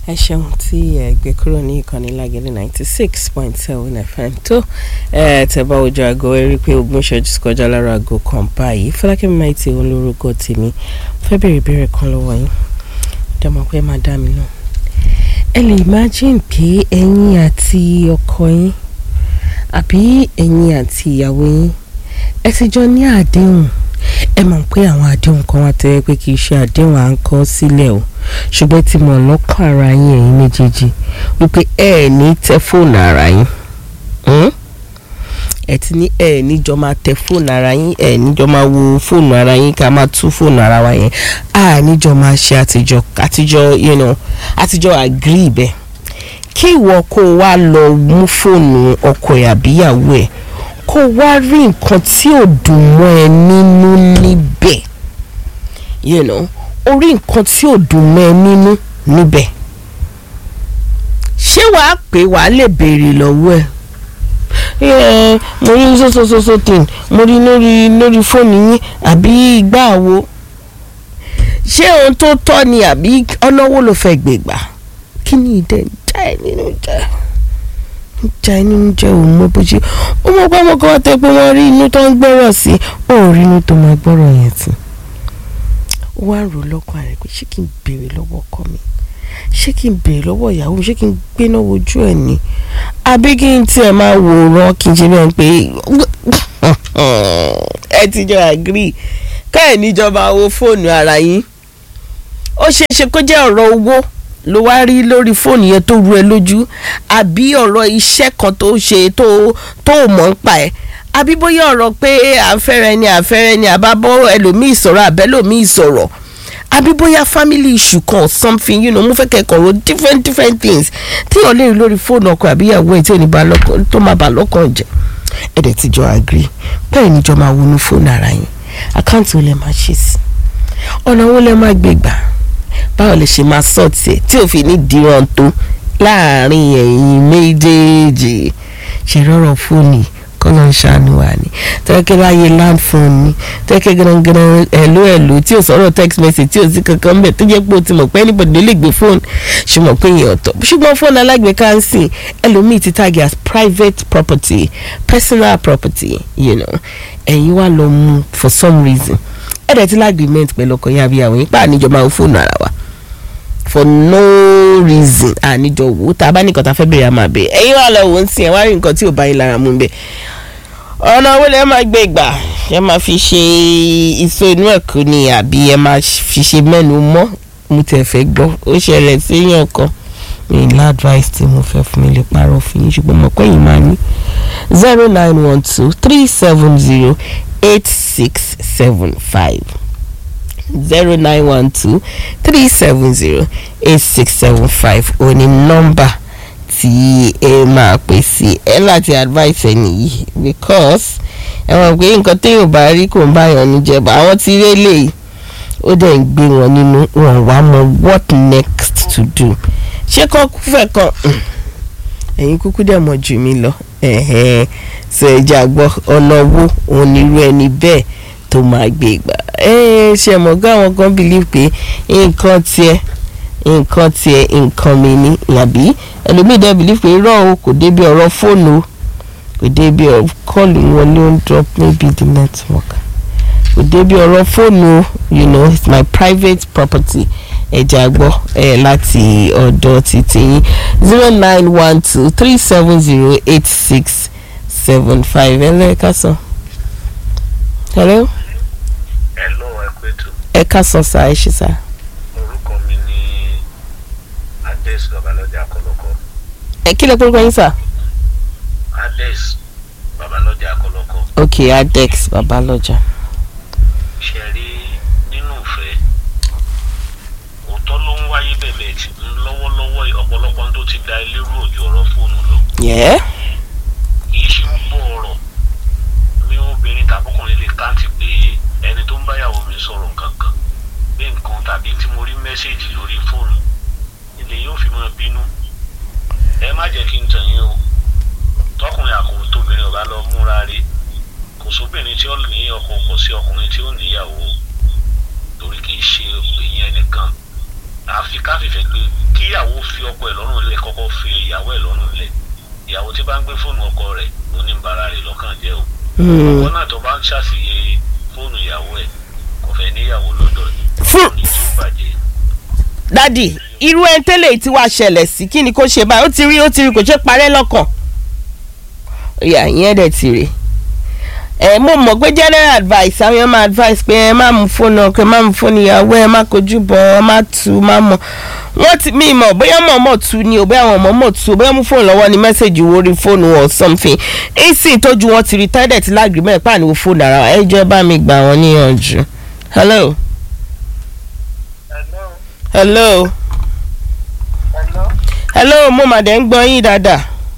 ẹ ṣeun tí ẹ gbé kúrò ní ìkànnì lágẹ̀lẹ̀ ninety six point seven fm tó ẹ tẹ bá ojú aago ẹ rí i pé ogún ìṣẹ́jú kọjá lára aago kan báyìí fọlákẹ́mi máa ti òun lórúkọ tèmi fẹ́ bèrè ìbéèrè kan lọ́wọ́ yín dẹ́mọ̀ pé má dá mi náà ẹ lè imagine pé ẹ̀yin àti ọkọ yín àbí ẹ̀yin àti ìyàwó yín ẹ ti jọ ní àdéhùn ẹ mọ̀ pé àwọn àdéhùn kan wà tẹ́lẹ̀ pé kì í ṣe àdéhùn à ń kọ sílẹ̀ o ṣùgbọ́n tí mo lọ́kàn ara yín ẹ̀yin méjèèjì wípé ẹ ẹ̀ ní tẹ fóònù ara yín ẹ ti ní ẹ ẹ̀ níjọ máa tẹ fóònù ara yín ẹ ẹ̀ níjọ máa wo fóònù ara yín ká máa tú fóònù ara wa yẹn a níjọ máa ṣe àtijọ́ àtijọ́ you know àtijọ́ agree bẹ́ẹ̀ kí ìwọ kó o wá lọ mú fóònù ọkọ ẹ̀ àbíyàwó ẹ̀ kó o wá rí nǹkan tí ò dùn mọ́ ẹ nínú níbẹ̀ you know orí nǹkan tí ò dùn mọ́ ẹ nínú níbẹ̀ ṣé wàá pé wàá lè béèrè lọ́wọ́ ẹ̀ ẹ mo rí sosososo tin mo rí lórí lórí fóònù yín àbí ìgbà wo ṣé ohun tó tọ́ ni àbí ọ̀nà wo ló fẹ́ gbé gbà kí ni ìdẹ ń já ẹ nínú jẹ ń já ẹ nínú jẹ òun mọ bó ṣe ó mọ pé ọmọ kan wá tẹ pé wọ́n rí inú tó ń gbọ́rọ̀ sí ó rí inú tó máa gbọ́rọ̀ yẹn sí ó wá rò lọ́kàn rẹ̀ pé ṣé kí n béèrè lọ́wọ́ ọkọ mi ṣé kí n béèrè lọ́wọ́ ìyàwó mi ṣé kí n gbéná wojú ẹ̀ ni àbí kí n tiẹ̀ máa wòran kí n ṣe bẹ́ẹ̀ pé ẹ ti jọ agree káyọ̀ níjọba wo fóònù ara yín ó ṣeé ṣe kó jẹ́ ọ̀rọ̀ owó ló wá rí lórí fóònù yẹn tó ru ẹ lójú àbí ọ̀rọ̀ iṣẹ́ kan tó ṣe tó tó mọ̀ ń pa ẹ̀ àbí bóyá ọ̀rọ̀ pé àfẹ́rẹ́ ni àfẹ́rẹ́ ni àbábọ́ ẹlòmíì sọ̀rọ̀ àbẹ́lòmíì sọ̀rọ̀ àbí bóyá family issue kan or something you know mo fẹ́ kẹ́kọ̀ọ́ ro different different things tí yàn lè rí lórí fóònù ọkọ àbíyàwó ẹ̀ tí ò ní bá lọ́kàn tó máa bà lọ́kàn jẹ́ ẹ̀dẹ̀ tí jọ agree bẹ́ẹ̀ ni jọ máa wọnú fóònù ara yín àkáǹtì wo lẹ máa ṣe sí ọ̀nà wo lẹ máa gbé gbà báwo lè ṣe máa sọ tiẹ̀ tí ò fi ní dìran tó láàrin ẹ̀yin méjèèjì ṣe rọrọ fóònù yìí kọ́nà ṣàánú wa ni tẹ́kẹ́ láyé land phone ni tẹ́kẹ́ gánagánà ẹ̀ló ẹ̀ló tí ò sọ̀rọ̀ text message tí ò sí kankan mbẹ̀ tó jẹ́ pé o ti mọ̀ pé anybody lè gbé phone ṣùgbọ́n pé yẹn ọ̀tọ̀ ṣùgbọ́n fóònù alágbèéká ń sìn ẹlòmíì ti tag as private property personal property you know ẹ̀yin wá lọ mú for some reason ẹ̀dẹ̀ tí lágbèémẹ̀t pẹ̀lú ọkọ̀ yẹn àbí àwọn yín pa àníjọ máa ń fóònù ara wa for no reason àníjọ wò tá a bá nìkan tá a fẹ́ bèrè àmà bẹ́ẹ̀ ẹ̀yin wà lọ wò ń sìn ẹ̀ wá rí nǹkan tí ò bá yín lára mú bẹ́ẹ̀ ọ̀nà owó lẹ́ máa gbé gbà ẹ máa fi ṣe ìso inú ẹ̀kọ́ ni àbí ẹ máa fi ṣe mẹ́nu mọ́ mo tẹ̀ fẹ́ gbọ́ ó ṣẹlẹ̀ séèyàn kan mi ní advice tí mo fẹ́ fún mi lè parọ́ fún yín ṣùgbọ́n mo pẹ́ yìí máa ní zero nine one two three seven zero eight six seven five zero nine one two three seven zero eight six seven five òní nọ́mbà tí ẹ máa pè sí ẹ láti advice ẹ nìyí because ẹ mọ̀ pé nǹkan téèyàn bá rí kò ń báyọ̀ níjẹba àwọn tí rí eléyìí ó dẹ̀ ń gbé wọn nínú wọn wá mọ what next to do ṣé kọ́ fẹ́ kan ẹ̀yin kúkú dẹ̀ mọ̀ jù mí lọ ṣe ẹja gbọ́ ọ̀nà owó òun nírú ẹni bẹ́ẹ̀ tó máa gbé gbà ṣe mọ̀ gán àwọn kan believe pé nǹkan tiẹ̀ nǹkan tiẹ̀ nǹkan mi ni yàbí ẹlòmíì dẹ́ believe pé irọ́ o kò débi ọ̀rọ̀ fóònù o kò débi kọ́ọ̀lù wọlé ó ń drop maybe the network kò débi ọ̀rọ̀ fóònù o you know it's my private property ẹ̀jẹ̀ àgbọ̀ ẹ̀ láti ọ̀dọ̀ títí yín zero nine one two three seven zero eight six seven five ẹ̀ lẹ́ẹ̀ka sàn. hello. hello ẹ kú ètò ẹ ká sọ sá ẹ ṣe sá. orúkọ mi ní ades babalọjà akọlọkọ ẹ kí lè pórúkọ yín sá. ades babalọjà akọlọkọ ok adex babalọjà. ṣe rí nínú ìfẹ́ òótọ́ ló ń wáyé bẹ̀bẹ̀ tí lọ́wọ́lọ́wọ́ ọ̀pọ̀lọpọ̀ tó ti da ilé rú òjò ọ̀rọ̀ fóònù lọ yẹ́ kìí ṣe gbogbo ọ̀rọ̀ mi obìnrin tàbọ́kùnrin lè káǹtì pé ẹni tó ń báyàwó mi sọ̀rọ̀ kankan bí nǹkan tàbí tí mo rí mẹ́sẹ̀gì lórí fóònù ilé yóò fi máa bínú ẹ má jẹ́ kí n tàn yín o tọkùnrin àkókò tóbìnrin ọba lọ múra rí kò sóbìnrin tí ó ní ọkọ kò sí ọkùnrin tí ó níyàwó torí kìí ṣe ìyẹn nìkan àfi ká fìfẹ́ pé kíyàwó fi ọkọ ẹ̀ lọ́rùn lẹ̀ kọ́kọ́ fi ìyàwó ẹ̀ lọ́rùn lẹ̀ ìyàwó tí bá ń gbé fóònù ọkọ rẹ̀ ló ní bara rẹ̀ lọ́kàn jẹ́ o ọkọ náà tó bá ń ṣàṣìyẹ fóònù ìyàwó ẹ̀ kò fẹ́ níyàwó lọ́dọ̀ ni Fún- ní tí ó bàjẹ́ dádì irú ẹni tẹ́lẹ̀ tí wàá ṣẹlẹ̀ sí kí ni kó ṣe báyìí ó ti rí ó ti rí kò ṣe parẹ́ lọ́kàn ìyá ìyẹn dẹ̀ ti rí ẹ mo mọ̀ pé general advice àwọn èèyàn máa advice pé ẹ má mú fóònù ọkọ ẹ má mú fóònù ìyàwó ẹ má kojú bọ̀ ẹ má tu má mọ̀ wọ́n ti mí mọ̀ bóyá mọ̀ mọ̀ tu ni ò bóyá wọn mọ̀ mọ̀ tu ò bóyá mú fóònù lọ́wọ́ ni mẹ́sẹ̀gì wo rí fóònù or something ìsìn tójú wọn ti rí tẹ́lẹ̀ tí lágbègbè pàníwò fóònù ara ẹ jẹ́ bá mi gbà wọ́n níyànjú hello hello hello hello hello mo mà dẹ̀ ń gbọ́ yín dáadáa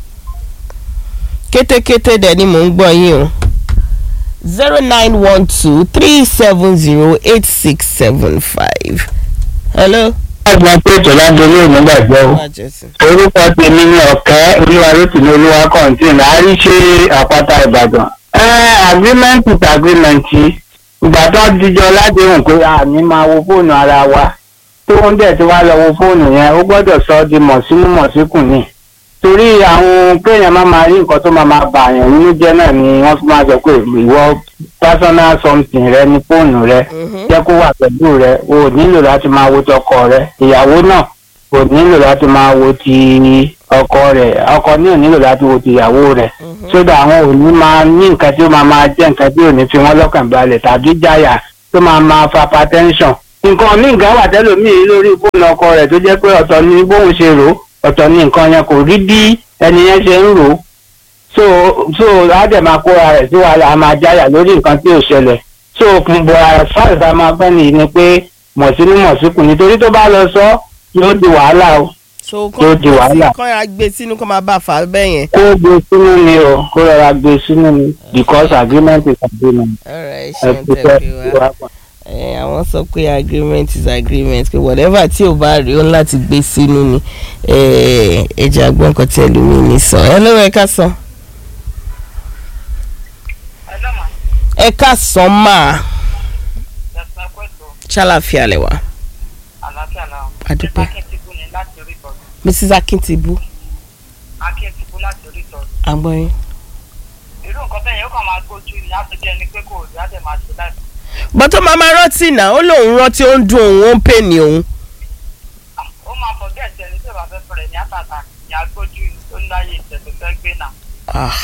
kétékété dẹ̀ ni mò ń gbọ́ yín o zero nine one two three seven zero eight six seven five hello. ọgbọ́n pé ìjọba dorí òun gbàgbọ́ o orúkọ tèmi ní ọ̀kẹ́ olúwarótìní olúwa kọ̀ǹtìn àríṣe àpáta ìbàdàn. agreement is agreement ìgbà tó dijọ́ ládéhùn pé àní máa wo fóònù ara wa tó ń dẹ̀ tí wàá lọ wo fóònù yẹn ó gbọ́dọ̀ sọ ọ́ di mọ̀sínú mọ̀síkùn ni torí àwọn kéèyàn máa máa rí nǹkan tó máa máa bà yàn nínú jẹ́ náà ni wọ́n fi máa sọ pé ìwọ personal something rẹ ní fóònù rẹ jẹ́ kó wà pẹ̀lú rẹ o ò nílò láti máa wo tọkọ rẹ ìyàwó náà kò nílò láti máa wo ti ọkọ rẹ ọkọ ní ò nílò láti wo ti ìyàwó rẹ sódà àwọn ò ní máa ní nǹkan tí ó máa máa jẹ́ nǹkan tí ò ní fi wọ́n lọ́kàn balẹ̀ tàbí jáyà tó máa máa fa hypertension nǹkan ní nǹkan wà tẹ́lòmíì lórí fóònù ọkọ rẹ̀ tó jẹ́ pé ọ̀tọ̀ ni bóun ṣe rò ó ọ̀tọ̀ ni nǹkan yẹn kò rí bí ẹni yẹn ṣe ń rò ó so so á dẹ̀ máa kóra rẹ̀ sí wàhálà á máa jáyà lórí nǹkan tí ò ṣẹlẹ̀ so fún bọ̀ as far as a máa fẹ́ nìyí ni pé mọ̀sínú mọ̀síkù nítorí tó bá lọ sọ yóò di wàhálà o so Yóò di wàhálà. kọ́ ya gbé sínú kó máa bá a fà á bẹ́ẹ̀ yẹn. kó gbé sínú ni o kó rọra gbé sínú ni because agreement is agreement ọ̀rọ̀ ẹ ẹ ṣeun ti tẹ́ fẹ́ pé wá. ẹ àwọn sọ pé agreement is agreement pé whatever tí ò bá rí ó ń láti gbé sínú ni ẹ ẹ jẹ́ àgbọn kan tí ẹlòmíì ní sọ ẹ lọ́wọ́ ẹ ká sọ hello ma ẹ ká sọ máa ẹ̀sán kwẹ́tọ̀ ṣàlàfíà lẹ wá àlàáfíà náà Adúpẹ́. akíntìbú ni láti orí tọ́jú mrs akintibu akíntìbú láti orí tọ́jú agbọ́yìn. irú nǹkan bẹ́ẹ̀ yẹn ó kàn máa gbójú ni á ti jẹ́ ẹni pé kò rí á dẹ̀ máa ṣe láì bọ́tọ́ máa máa rántí náà ó lóun rántí ó ń dun òun ó ń pè ní òun. ó máa fọ bẹ́ẹ̀ tí ẹni tí ò bá fẹ́ fẹ́rẹ̀ ní àtàtà ní agbójú ni ó ń láyé ìtẹ̀tẹ̀ fẹ́ gbé náà Ah,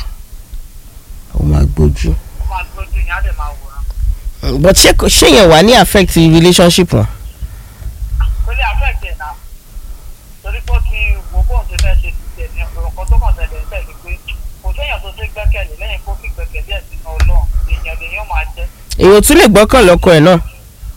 ó máa gbójú. ó máa gbójú ni á dẹ̀ máa wòran but ṣé kò- ṣé yẹn wà ní affect relationship wọn. kó lè affect ẹ̀ náà torí pé ó ti wo bóun ṣe fẹ́ ṣe ti tẹ̀ ní ọ̀rọ̀ tó kàn tẹ̀lé ń tẹ̀lé pé kò séèyàn tó ṣe gbẹ́kẹ̀lé lẹ́yìn kó fi gbẹ́kẹ̀lé ẹ̀ sínú ọlọ́run èèyàn lèèyàn máa jẹ́ èèyàn tún lè gbọ́kàn lọ́kọ ẹ̀ náà.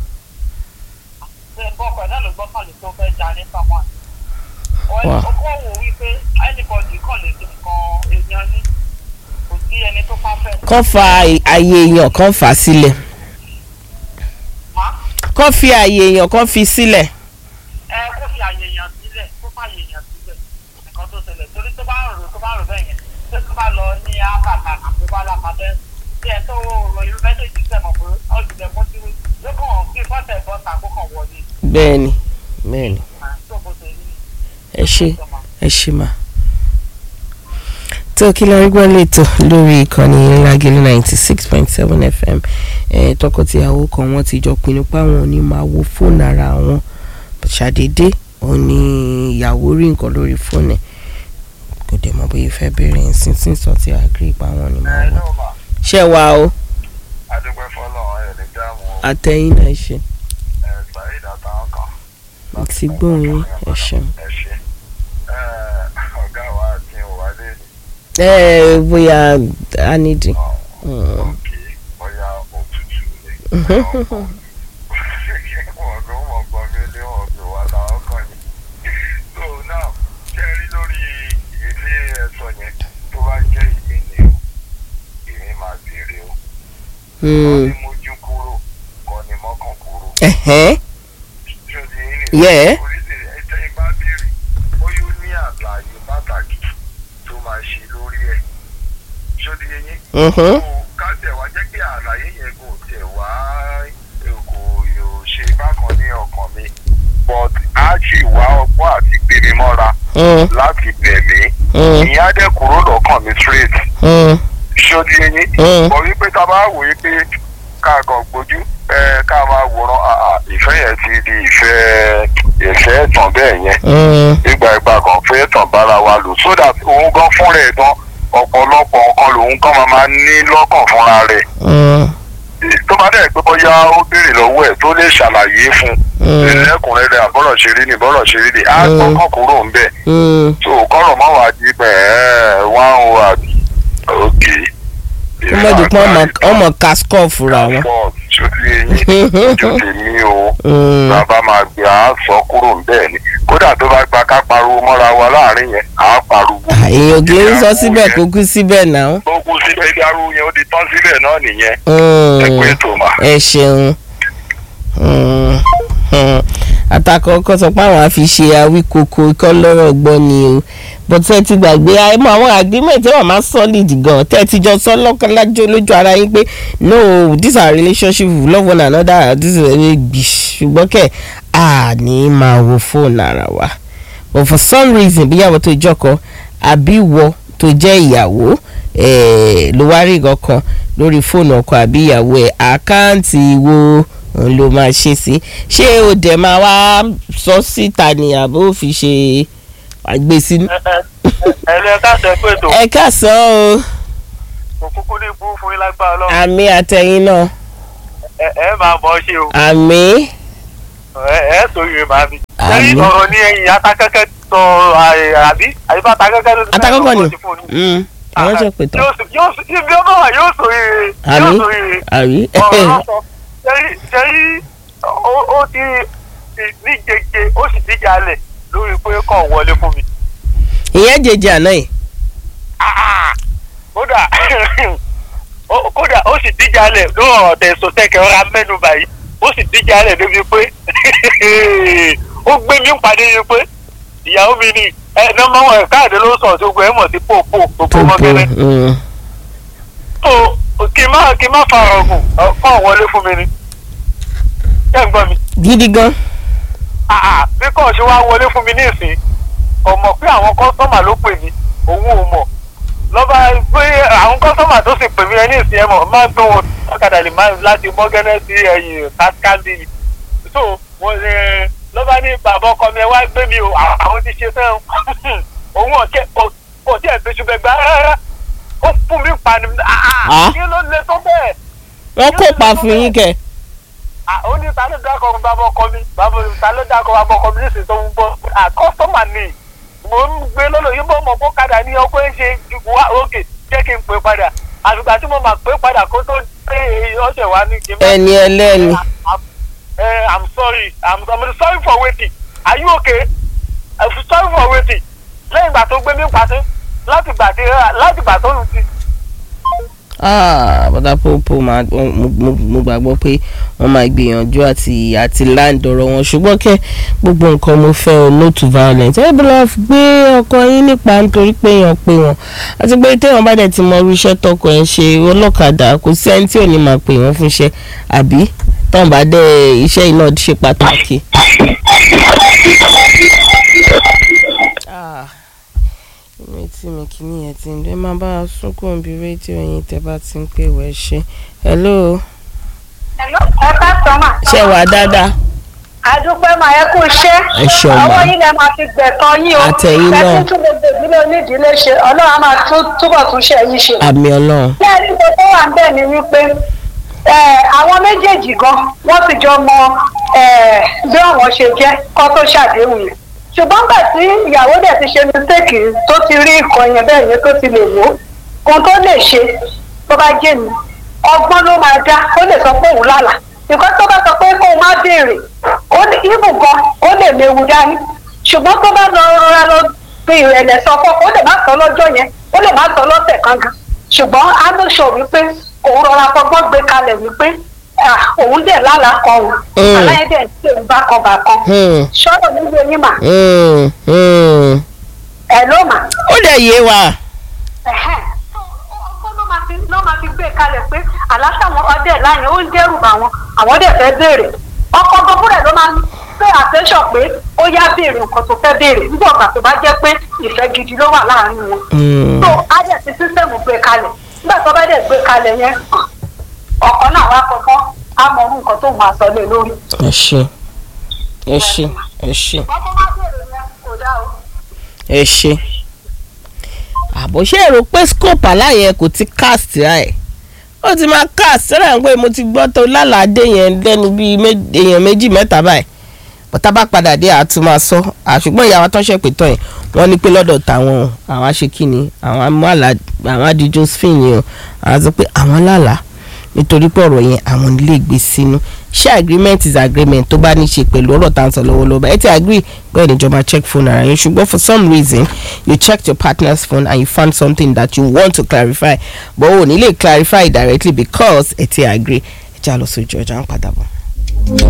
ṣe bọ́kọ̀ náà ló gbọ́kànlé tó fẹ́ jà ní pamọ́ Wow. ọkọ̀ wò wípé anybody kàn lè ṣe nǹkan èèyàn ní kò sí ẹni tó perfect kán fa àyè èèyàn kán fà á sílẹ̀ má kán fi àyè èèyàn kán fi sílẹ̀. ẹ kó fi àyè èèyàn sílẹ̀ kó fà àyè èèyàn sílẹ̀ nǹkan tó ṣẹlẹ̀ torí tó bá ń rò tó bá rò bẹ́ẹ̀ yẹn tó tó bá lọ ní àkàtà àbí bá lápapẹ́ tí ẹ tó rọ irú mẹ́sẹ̀jì sẹ́mọ̀ pé ọ̀gbìn ẹ̀kọ́ tí yóò kàn bí bọ́tẹ̀ bọ́tà kó kàn wọlé bẹ́ẹ̀ni bẹ́ẹ̀ni tó bó ṣe rí ẹ ṣe ẹ ṣe mà. tó kí lórí gbọ́ lẹ́tọ̀ lórí ìkànnì lágẹ̀lú ninety six point seven fm eh, tọkọtìyàwó kan wọ́n ti jọ pinnu pé àwọn ò ní máa wo fóònù ara wọn ṣàdédé òun ni ìyàwó rí nǹkan lórí fóònù ẹ̀ kò dẹ̀ mọ̀ bóyá fẹ́ bẹ̀rẹ̀ ǹsìn tí ń sọ ti àgírí pa àwọn ò ní máa wọ. mà ṣé wa o adúpẹ́ fọlọ́ ẹ̀ lè dáàmú àtẹ̀yìn náà ṣe ẹ̀ ṣàyẹ̀dá àtàwọn kan. àti gbóhùn ẹ ṣeun. ẹ ṣe ọgá wa àti ìwádìí ẹ bóyá a nídìí. òkè bóyá òtútù ni wọn tó mọ gbọ mí lé wọn tó wà láwọn kan ni. so now ṣe rí lórí ilé ẹ̀sọ́ yẹn tó bá jẹ́ ìmí ni o èmi máa béèrè o. kọ́ ni mójú kúrò kọ́ ni mọ́kàn kúrò. ẹ̀hẹ́n ṣé o ti yín nìyẹn? Yeah. oríṣiríṣi ẹ̀jẹ̀ ìbá béèrè bóyá ó ní àlàyé pàtàkì tó máa ṣe lórí ẹ̀ ṣé o ti yé yín? mhm, kó ká tẹ̀ wá jẹ́ pé àlàyé yẹn kò tẹ̀ wá kò yóò ṣe bákan ní ọkàn mi ó but a ṣì wá ọgbọ́n àti gbèmí mọ́ra Mm, láti bẹ̀ mí mm, ìyẹn á dẹ̀ kúrò lọ́kàn mi straight mm, ṣódi eyín Mm. mọ̀ wípé tá a bá wò ó pé ká kàn gbójú ẹ, ká máa wòran àà, ìfẹ́ yẹn ti di ìfẹ́ ìfẹ́ ẹ̀tàn bẹ́ẹ̀ yẹn mm, ìgbà ìgbà kan fẹ́ tàn bára wa lò so that òun gan fúnra ẹ̀ tán ọ̀pọ̀lọpọ̀ nǹkan lòun kan máa máa ní lọ́kàn fúnra rẹ̀ mm, tó bá dẹ̀ pé bóyá ó béèrè lọ́wọ́ ẹ̀ tó lè ṣàlàyé fún Mm. un lẹ́kùnrẹ́rẹ́ àbọ̀rọ̀ ṣe rí ni bọ́rọ̀ ṣe rí ni á Mm. gbọ́kàn kúrò ń bẹ̀ mm. so kọ́rọ̀ má wàá di pẹ̀ ẹ́ wá ń wà òkè. ó mọ̀ di pé ọmọ kaskọ́ fúnra wọn. ṣòtí eyín ojú tèmi o Mm, bàbá máa gbé a sọ kúrò ń bẹ́ẹ̀ ni kódà tó bá gba ká pariwo mọ́ra wa láàrin yẹn à á pariwo. èèyàn kì í sọ síbẹ̀ kó kú síbẹ̀ náà. tó kú síbẹ̀ dárú yẹn ó di tán síbẹ̀ náà nìyẹn Mm. ẹ pé tó mà. ẹ ṣeun Mm, mm. àtàkọ́kọ́ sọ pé àwọn àfi ṣe awíkoko ikọ́ lọ́rọ̀ gbọ́ ni o but ẹ ti gbàgbé ẹ mọ àwọn agreement wọn máa solid gan tẹ́ ẹ ti jọ sọ lọ́kànlájọ́ lójú ara yín pé no this our relationship we love one another this is very bish ṣùgbọ́n kẹ́ a ní máa wo fóònù ara wa but for some reason bíyàwó tó jọkọ àbí wọ tó jẹ́ ìyàwó eh, ló wá rí nǹkan kan lórí fóònù ọkọ àbí ìyàwó ẹ̀ àkáǹtì wo òun ló máa ṣe sí ṣé o dẹ̀ máa wá sọ síta ni àbó fi ṣe àgbèsí. ẹ̀rẹ́ káṣẹ́ pé tó ẹ káàsán o òkúkú ní ibú fún yín lágbára lọ àmì àtẹ̀yìn náà ẹ ẹ máa mọ̀ ọ́ ṣe o àmì ẹ ẹ sòye màá mi. Àmín. lẹ́yìn ọ̀rọ̀ ní ẹ̀yìn atakẹ́kẹ́ sọ àbí àyíká atakẹ́kẹ́ ló ti atakọ́kọ́ ni ọkọ̀ ti fún un. Mm, àwọn ṣe pè tán yóò sọ- yóò sọ- ibi ọmọ wa yóò sọ yìí yóò àmì sọ yìí àmì ọ̀rọ̀ lọ́sọ̀ sẹ́yìn sẹ́yìn ó- ó ti ní jẹjẹ ó sì díjà lẹ̀ lórí pé kàn wọlé fún mi. ìyẹn jẹjẹ àná yìí Ah! kódà ó- kódà ó sì díjà lẹ̀ lórí ọ̀rọ̀ tẹ̀sán tẹ̀kẹ́ ọ̀rá mẹ́nu báyìí ó sì díjà lẹ̀ débi pé ó gbé mi pàdé ni pé ìyàwó mi ni ẹ nọ́mbà wọn káàdé ló sọ tó gbé ẹ mọ̀ sí pòpò pòpò tó mọ́kẹ́lẹ́ mm, tó kí n má kí n má fa ọ̀gùn kàn wọlé fún mi ni ṣé ń gbọ́ mi gidi gan àà bí kò ṣe wá wọlé fún mi nísìn kò mọ̀ pé àwọn kọ́sọ́mà ló pè mí òun ò mọ̀ lọ́ba pé àwọn kọ́sọ́mà tó sì pè mí ẹ nísìn ẹ mọ̀ máa ń tó wọn ọ̀kadà lè máa láti mọ́gẹ́nẹ́ sí ẹ̀yìn káskádì ni so wọ́n ṣe lọ́ba ní bàbá ọkọ mi ẹ wá gbé mi o à- àwọn ti ṣe fẹ́ òun ọ̀kẹ́ kò tí ẹ̀ bẹ́sù bẹ́ẹ̀ gbá rárá ó fún mi pa ni Ah. àà kí ló lè tó bẹ́ẹ̀ wọn kò pa fún yín kẹ Ah, ó ní ta ló dákọ̀ bàbá ọkọ mi bàbá ta ló dákọ̀ bàbá ọkọ mi nísìnyí tó ń bọ̀ à kọ́sọ́mà ni mò ń gbé lọ́lọ́ yìí bọ́ mọ̀ kó kadà ní ọkọ̀ ẹ̀ ṣe wá òkè jẹ́ kí n pè padà àtùgbà tí mo máa pè padà kó tó dé ọ̀sẹ̀ wa ní kí n bá. ẹni ẹlẹ́ni ẹ i'm sorry i'm, I'm sorry for waiting are you okay i'm sorry for waiting lẹ́yìn ìgbà tó gbé mi pàṣẹ láti gbà tí láti gbà tó ń ti Ah, bọ́dà pọ́pọ́ máa mo- mo- mo gbàgbọ́ pé wọ́n máa gbìyànjú àti àti land ọ̀rọ̀ wọn ṣùgbọ́n kẹ́ gbogbo nǹkan mo fẹ́ o no to violence ẹ bí lọ́ọ́ gbé ọkọ yín nípa nítorí pé èèyàn pé wọn àti pé téèyàn bá dẹ̀ ti mọ irú iṣẹ́ tọkọ ẹ̀ ń ṣe ọlọ́kadà kò sí ẹni tí ò ní máa pè wọ́n fún iṣẹ́ àbí tọ́n bá dẹ̀ iṣẹ́ yìí náà ṣe pàtàkì. Ah ìrètí mi kìíní ẹ̀ ti ń dé máa bá a sunkún bí rédíò yín tẹ́ bá ti ń pè wẹ́ ṣe. hello ẹ ká sọ mà. ṣé wàá dáadáa. àdúpẹ́ mà ẹ kú iṣẹ́. Ẹ ṣeun mà. ọwọ́ yín lẹ máa fi gbẹ̀kan yín o. Àtẹ̀yìn náà. ẹ tún gbogbo ìdílé onídìílé ṣe ọlọ́run á máa tún túbọ̀ tún ṣe yín ṣe. àmì ọlọ́run. bẹ́ẹ̀ ni mo tó wà ń bẹ̀ ni wípé ẹ, àwọn méjèèjì gan wọ́n ti jọ mọ ẹ, bí àwọn ṣe jẹ́ kó tó ṣàdéhùn yẹn ṣùgbọ́n gbà tí ìyàwó dẹ̀ ti ṣe mistake tó ti rí nǹkan yẹn bẹ́ẹ̀ yẹn tó ti lè wò ó ohun tó lè ṣe tó bá jẹ́ mi ọgbọ́n ló máa dá ó lè sọ pé òun lálàá nǹkan tó bá sọ pé kó o má béèrè ó ní ibù gan ó lè léwu dání ṣùgbọ́n tó bá lọ rọra lọ fi ìrẹ̀lẹ̀ sọ fún ọ ó lè má sọ lọ́jọ́ yẹn ó lè má sọ lọ́sẹ̀ kan gan ṣùgbọ́n á ló sọ wípé òun rọra fọgbọ́n gbé kalẹ̀ wípé ah, òun dẹ̀ lálàá kan òun Mm. aláyẹ̀ dẹ̀ ń pè ń bákan bákan Hmm, ṣọ́rọ̀ níbi eyín mà hmm, hmm. ẹ̀ ló mà ó dẹ̀ yé wa. ẹ̀hẹ́n. ọgbọ́n ló máa fi ló máa fi gbé kalẹ̀ pé àlàáfíà wọn ọdẹ láyìn ó ń dẹ́rù bà wọn àwọn dẹ̀ fẹ́ béèrè ọkọ̀ gbọ́dọ̀ ló máa pay attention pé ó yá béèrè nǹkan tó fẹ́ béèrè nígbà ọ̀gbà tó bá jẹ́ pé ìfẹ́ gidi ló wà láàárín wọn. Mm. so á dẹ̀ ti sísẹ́mù gbé kalẹ̀ nígbà tó bá dẹ̀ gbé kalẹ̀ yẹn ọ̀kan náà wá kọ́kọ́ á mọ orú nǹkan tó máa sọ lé lórí. ẹ ṣe ẹ ṣe ẹ ṣe wọ́n tó bá béèrè yẹn kò dá o. ẹ ṣe àbò ṣe èrò pé scope aláyẹ kò ti cast ẹ ó ti máa cast rẹ̀ ń pé mo ti gbọ́ tó lálàádé yẹn lẹ́nu bíi mé- èèyàn méjì mẹ́ta báyìí bọ́tá bá padà dé àtún máa sọ àṣùgbọ́n ìyàwó tó ń ṣe pé tán yẹn wọ́n ní pé lọ́dọ̀ tàwọn o, àwọn aṣekínni àwọn amúhàlà àwọn adi josephine yẹn o àwọn sọ pé àwọn lálàá nítorí pé ọ̀rọ̀ yẹn àwọn lè gbé sínú ṣé agreement is agreement tó bá ní ṣe pẹ̀lú ọ̀rọ̀ tá à ń sọ lọ́wọ́lọ́wọ́ ẹ ti agree pé ìjọba check phone ara yẹn ṣùgbọ́n for some reason you checked your partner's phone and you found something that you want to clarify but o ò ní lè clarify directly because ẹ ti agree ẹ já lọ sí ojú ọjà ń padà bọ̀.